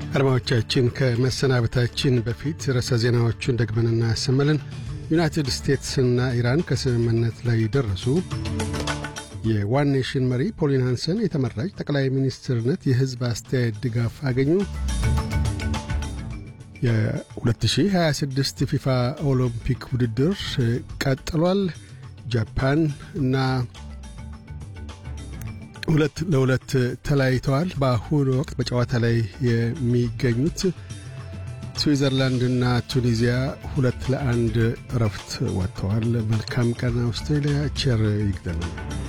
አድማዎቻችን ከመሰናበታችን በፊት ርዕሰ ዜናዎቹን ደግመን እናሰማለን። ዩናይትድ ስቴትስና ኢራን ከስምምነት ላይ ደረሱ። የዋን ኔሽን መሪ ፖሊን ሃንሰን የተመራጭ ጠቅላይ ሚኒስትርነት የሕዝብ አስተያየት ድጋፍ አገኙ። የ2026 ፊፋ ኦሎምፒክ ውድድር ቀጥሏል። ጃፓን እና ሁለት ለሁለት ተለያይተዋል። በአሁኑ ወቅት በጨዋታ ላይ የሚገኙት ስዊዘርላንድና ቱኒዚያ ሁለት ለአንድ እረፍት ወጥተዋል። መልካም ቀን አውስትራሊያ። ቸር ይግጠመን።